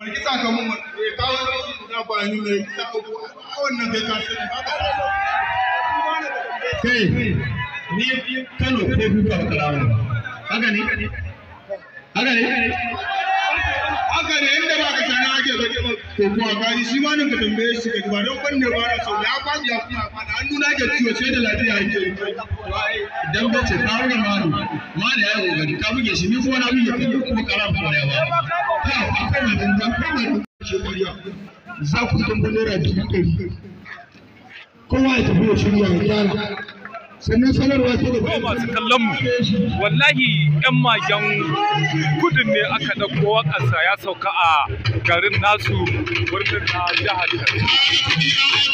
ki saka mun eh kawo da shi da ba ni ne ta ko wannan kai ka sani kai ni Kano ko duka kalamu haka ne haka ne haka ne inda ba ka sana ake zage ba ko kuwa gari shi ma nan ka tambaye shi ka ba don banne ba na so ya kwaji ya kuma fada hannu na ke ciwo sai da lafiya yake dan bai ce kawo da malu malu ya yi kokari ka buge shi ni kuma na buge ka kuma karam ko ya ba ha akwai mutum da akwai mutum shi kuriya za ku tambaye naira dubu ɗari kowa ya tafi ya shirya ya gyara sannan sanarwa ta ko masu kallon mu wallahi yan magen gudun ne aka ɗauko waƙarsa ya sauka a garin nasu birnin na jihar Kaduna.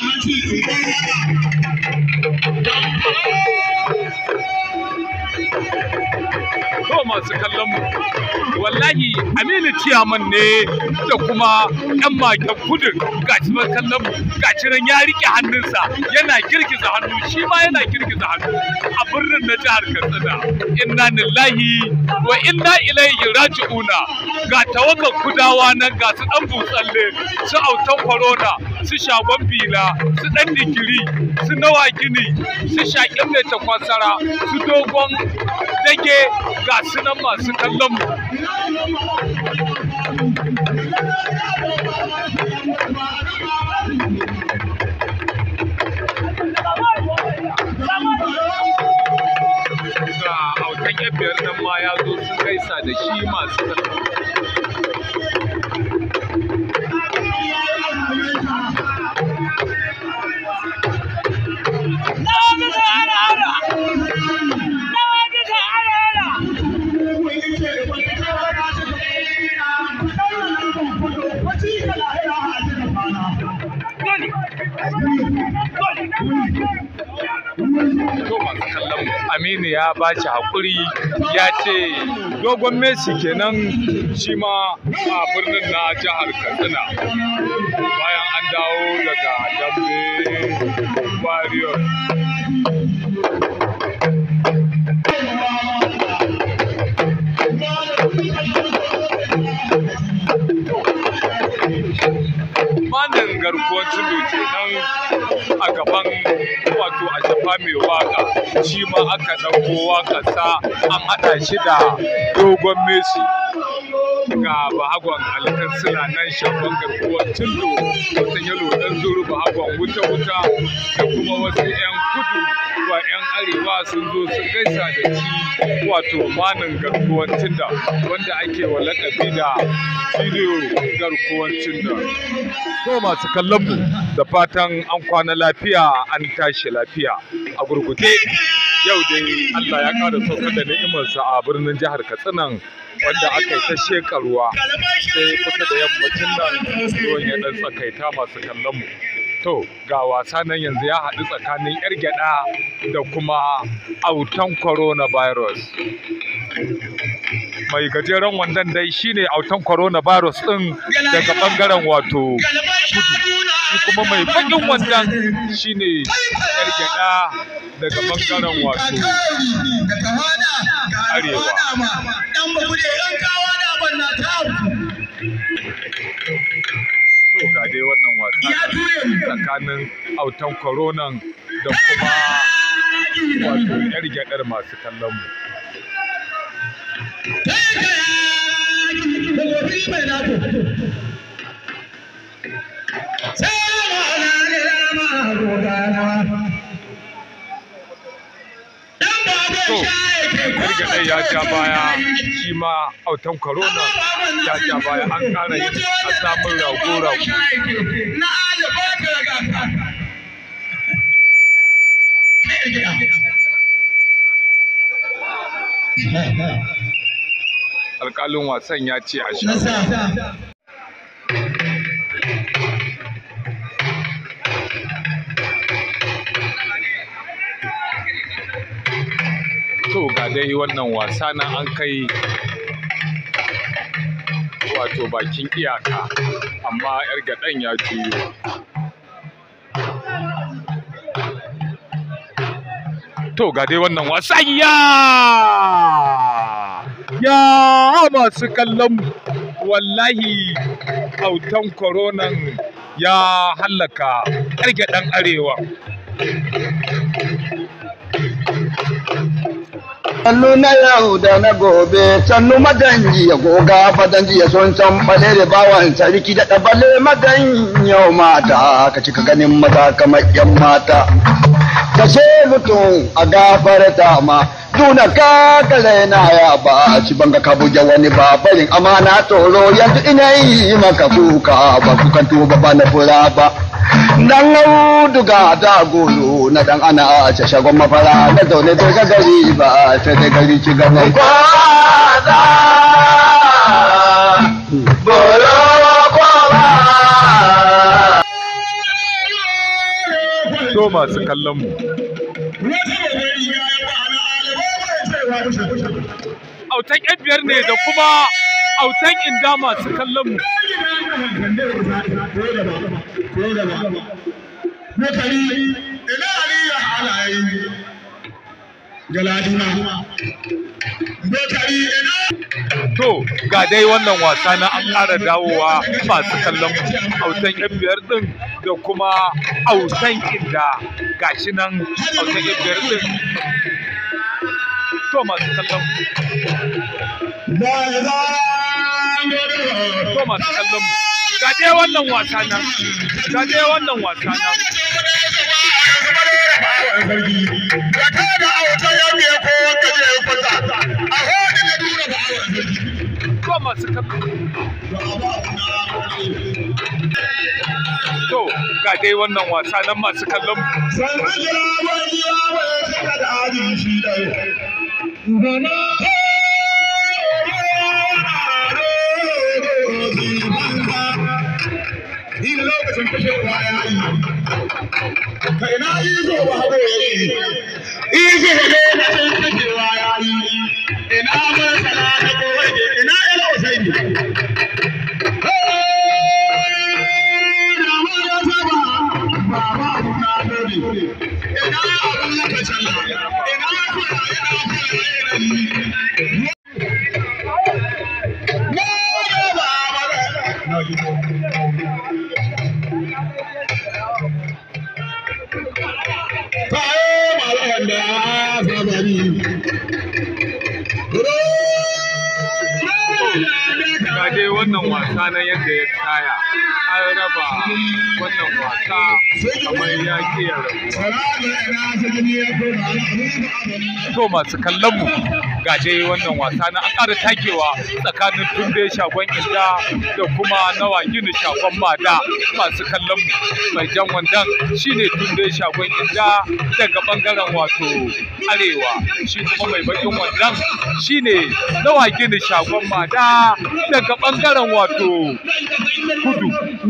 To masu kallon mu wallahi Aminu Ciyaman ne da kuma yan magen gudun gashi mai kallon mu gashi nan ya rike hannunsa yana girgiza hannu shi ma yana girgiza hannu a birnin na jihar Katsina inna lillahi wa inna ilaihi raji'una ga tawakan kudawa nan ga su dan butsalle su autan corona su shagon bila su dan digiri su nawa gini su shaƙin mai takwasara su dogon dage ga su nan masu kallon mu ga autan yan biyar nan ma ya zo sun gaisa da shi masu kallon to masu kallon mu Aminu ya ba shi haƙuri ya ce dogon Messi kenan shi ma a birnin na jihar Katsina bayan an dawo daga dambe warriors manin garkuwar tudu kenan a gaban wato a shafa mai waka shi ma aka ɗauko waƙarsa an haɗa shi da dogon Messi ga bahagon alkansila nan shafan garkuwar tudu wata yalo ɗan zuru bahagon wuta-wuta da kuma wasu 'yan kudu wa 'yan arewa sun zo sun gaisa da shi wato manin garkuwar tunda wanda ake wa lakabi da bidiyo garkuwar tunda ko masu kallon mu da fatan an kwana lafiya an tashi lafiya a gurguje yau dai Allah ya ƙara saukar da ni'imarsa a birnin jihar Katsina wanda aka yi ta sheƙa ruwa sai kusa da yammacin nan ruwan ya ɗan tsakaita masu kallon mu to ga wasa nan yanzu ya haɗu tsakanin yar gyaɗa da kuma autan coronavirus mai gajeren wandon dai shine autan coronavirus ɗin daga ɓangaren wato kudu shi kuma mai baƙin wandon shine yar gyaɗa daga ɓangaren wato arewa to ga dai wannan wasa tsakanin autan coronan da kuma wato yar gyaɗar masu kallon mu to gargaɗe ya ja baya shi ma autan corona ya ja baya an ƙara yin a samun rago-rago alƙalin wasan ya ce a sha to ga dai wannan wasa na an kai wato bakin iyaka amma yar gaɗan ya juyo to ga dai wannan wasa ya ya masu kallon wallahi autan koronan ya hallaka ƙarge ɗan arewa Sannu na yau da na gobe, sannu maganji ya goga fadanji ya son can bale da bawan sarki da ɗabale magan yau mata, ka cika ganin maza kamar yan mata. Kashe mutum a gafarta ma, duna ka kale na ya ba, ci banga ka buge wani ba, barin amana tsoro yanzu ina yi maka kuka ba kukan tuba ba na fura ba. dan auduga da golo na dan ana a ce shagon mafara na zaune bai ga gari ba sai dai gari ci gaban kwaza bolo kwaba to masu kallon mu autan yan biyar ne da kuma autan inda masu kallon mu Mokari, ina aliyu halaye galaduna. Mokari, ina to ga dai wannan wasa na an ƙara dawowa masu kallon mu autan yan biyar din da kuma autan inda gashi nan autan yan biyar din to masu kallon mu da za to masu kallon mu ga dai wannan wasa nan ga dai wannan wasa nan Ka kada auta ya biya ko wanda zai kwata. A hodi na dura ba a to masu kallon mu to ga dai wannan wasa nan masu kallon mu San ajira wani ya waya saka da adin shi ɗaya. Gana In lokacin fashewa ya yi, ka ina yi zo ba haɗo ya yi, izo ne na san fashewa ya yi, ina masana na kowaje, ina ila usaini. ga dai wannan wasa na yadda ya kaya an raba wannan wasa kamar ya ke ya rabuwa to masu kallon mu ga dai wannan wasa na an ƙara takewa tsakanin tunde shagon inda da kuma nawa gini shagon mada masu kallon mu mai jan wandan shine tunde shagon inda daga bangaren wato arewa shi kuma mai bakin wandan shine nawa gini shagon mada daga bangaren wato kudu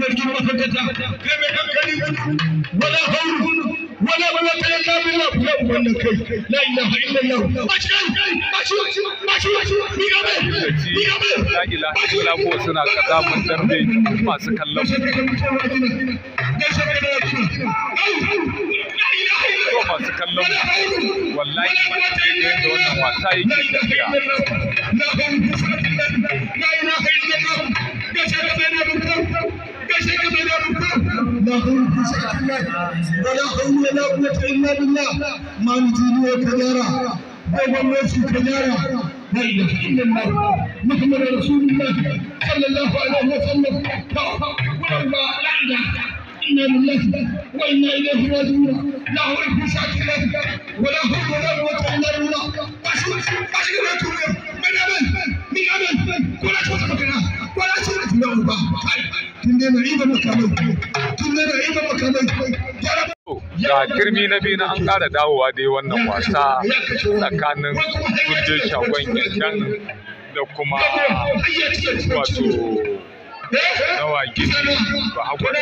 ولا حول ولا قوة إلا بالله لا أبنى كي لا إله إلا الله ماشي ماشي ماشي ماشي بيقامي بيقامي la ilaha illa ko suna kazamin darbe masu kallon mu ko masu kallon mu wallahi daidai yadda wannan wasa yake tafiya ولا حول ولا قوة إلا بالله ما نجيني وكجارة بابا ميسي كجارة لا إله إلا الله محمد رسول الله صلى الله عليه وسلم والله لا إله إنا لله وإنا إليه راجعون لا حول ولا حول ولا قوة إلا بالله باشو باشو لا تقول من أمل من أمل ولا تقول مكنا ولا تقول لا تندي نعيد مكاني تندي نعيد مكاني يا رب ga girmi na biyu na an ƙara dawowa dai wannan wasa tsakanin kundin shagon yandan da kuma wato nawa gini ba agwada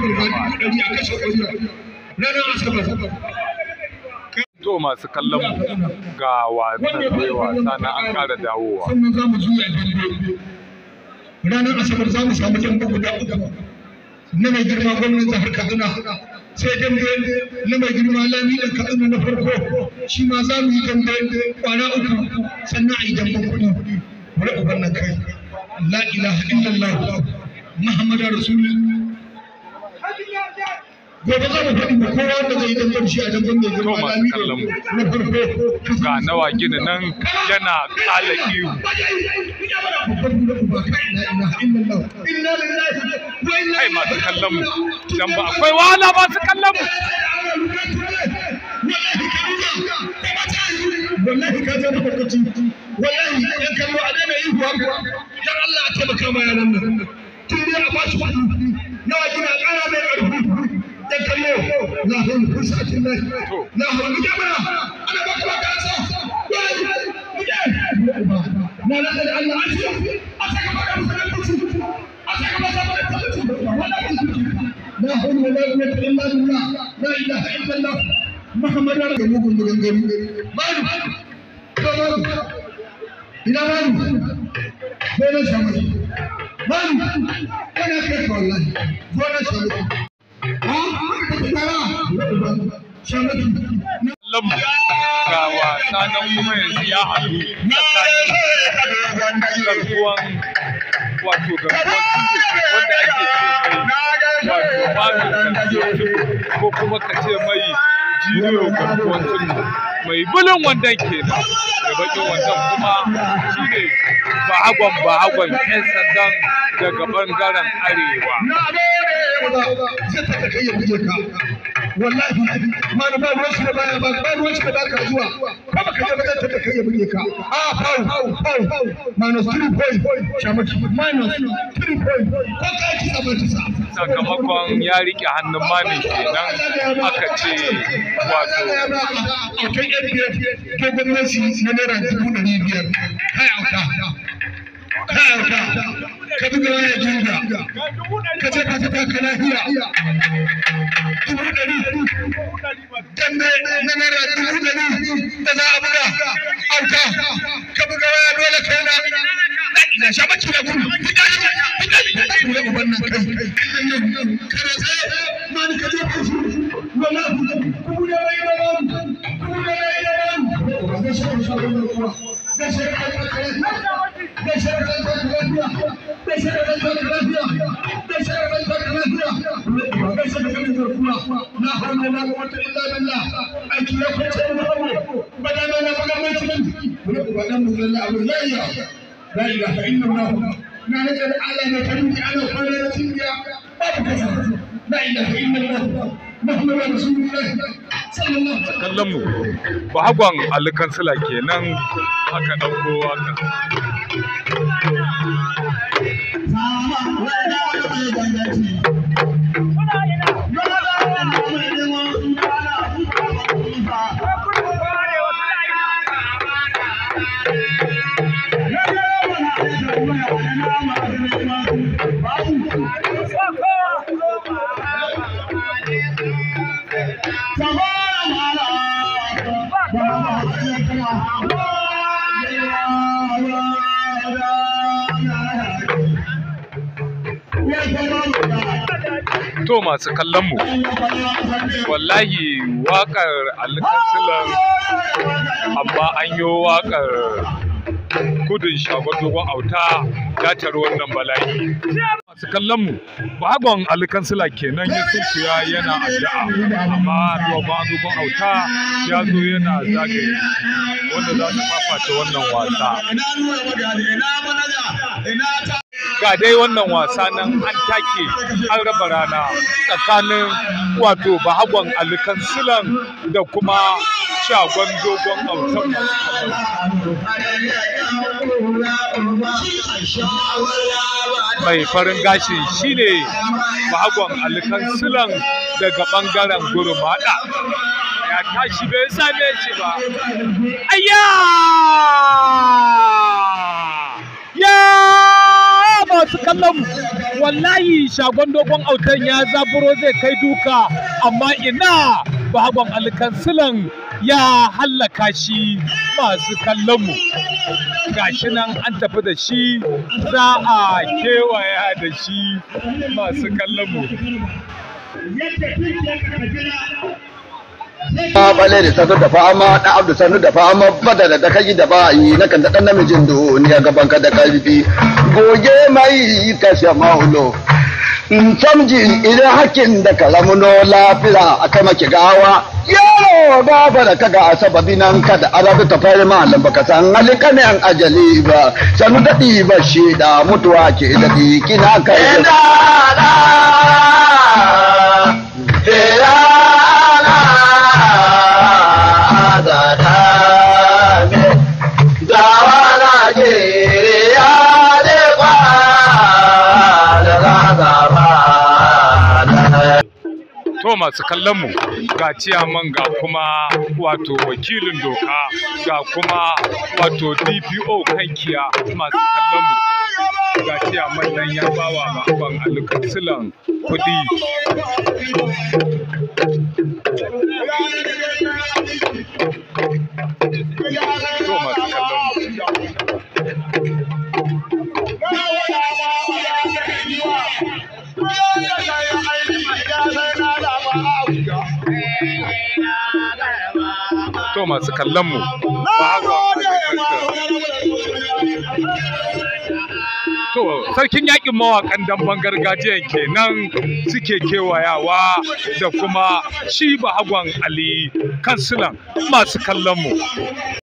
to masu kallon mu ga wasan dai wasa na an ƙara dawowa sannan za mu juya dambe ranar asabar za mu samu dambe guda uku na mai girma gwamnan jihar kaduna sai dambe na mai girma lami da kaduna na farko shi ma za mu yi dambe kwana uku sannan a yi damben kuɗi bari uban nan kai la ilaha illallah muhammadu rasulullah gobe za mu faɗi ma kowa wanda zai yi dangar shi a dangar mai girma To, masu lami kallon mu. na farko ga nawa gina nan yana kala ihu kai masu kallon mu dan ba akwai wahala masu kallon mu wallahi ka zama lokaci wallahi yan kallo a daina yi kuwa dan Allah a taimaka ma yaran nan tun dai a ba shi kuɗi nawa kina ƙara mai ƙarfi yan kallo la hawla wala quwwata illa billah la hawla mu jama'a ana baka baka sa wai mu je na la da Allah a shi a saka baka musulunci a saka baka musulunci la hawla wala quwwata illa billah la ilaha illa Allah Muhammad ya ga mugun maganganu malu ko malu ina malu ko na samu malu kana kai ka wallahi ko na samu ha ka tsara samu kallon mu ga wasa nan kuma yanzu ya haɗu tsakanin garkuwan wato garkuwan tudu wanda ake ce mai wato malu garkuwan tudu ko kuma ka ce mai jiniyo garkuwan tudu mai bulin wandan kenan da bakin wandan kuma shi ne bahagon bahagon 'yan sandan daga bangaren arewa zai ta kai ya buge ka wallahi ma da ba ruwan shi da baya ba ba ruwan shi da baka zuwa ko baka je ba zai ta kai ya buge ka a pau pau minus 3 point shamaki minus 3 point ko ka ki sabar ta sa sakamakon ya rike hannun mamin kenan aka ce wato aukan yan biyar ke gwamnati na naira dubu ɗari biyar kai auka kai auka ka buga waya jinga ka ce ka ta ka lafiya dubu ɗari dambe na naira dubu ɗari da za a buga auka ka buga waya dole kai na na sha baki da gudu fita shi fita shi kula uban nan kai kare sai ma ni ka je ka shi wala kubu da bai da ban kubu da bai da ban ga shi ka shi ga shi ka ka ka ga shi ka ka ka lafiya ga shi ka ka ka lafiya ga shi ka ka ka lafiya ga shi ka ka ka kuwa la hawla wala quwwata illa billah aiki ya kwace mu hawo badana na baga mai cikin badan mu lalla abu layya لا إله إلا الله ما نزل على ما تنوي على خير سنيا لا إله إلا الله محمد رسول الله صلى الله عليه وسلم kallon mu bahagon alikansila kenan aka ɗauko waka to masu kallon mu wallahi wakar alkansilan amma an yi wakar gudun shagon dogon auta ya tari wannan bala'i masu kallon mu bagon alkansila kenan ya sunkuya yana addu'a amma dogon dogon auta ya zo yana zagaye wanda za su fafata wannan wasa ga dai wannan wasa nan an take an raba rana tsakanin wato bahagon alkansilan da kuma shagon dogon autan masu kallon mai farin gashi shine bahagon alkansilan daga bangaren gurmada ya tashi bai same shi ba ayya ya masu kallon mu wallahi shagon dogon autan ya zaburo zai kai duka amma ina bahagon alkansilan ya hallaka shi masu kallon mu gashi nan an tafi da shi za a kewaya da shi masu kallon mu yadda duk ya ka jira ma bale da sanu da fama da abdu sanu da fama badala da kai da bayi na kan da dan namijin duniya gaban ka da karfi goge mai kashe maulo in samji idan hakin da kalamuno lafiya a kai maki gawa yaro gaba da kaga sababi nan kada arabi ta fari malam baka san halikanen ajali ba sanu daɗi ba shi da mutuwa ke daɗi kina kai to masu kallon mu ga ciyaman ga kuma wato wakilin doka ga kuma wato DPO kankiya masu kallon mu ga ciyaman nan ya bawa ban alƙasilan kuɗi to masu kallon mu to masu kallon mu To, sarkin yakin mawakan damben gargajiyan kenan suke kewayawa da kuma shi bahagon Ali kansilan masu kallon mu.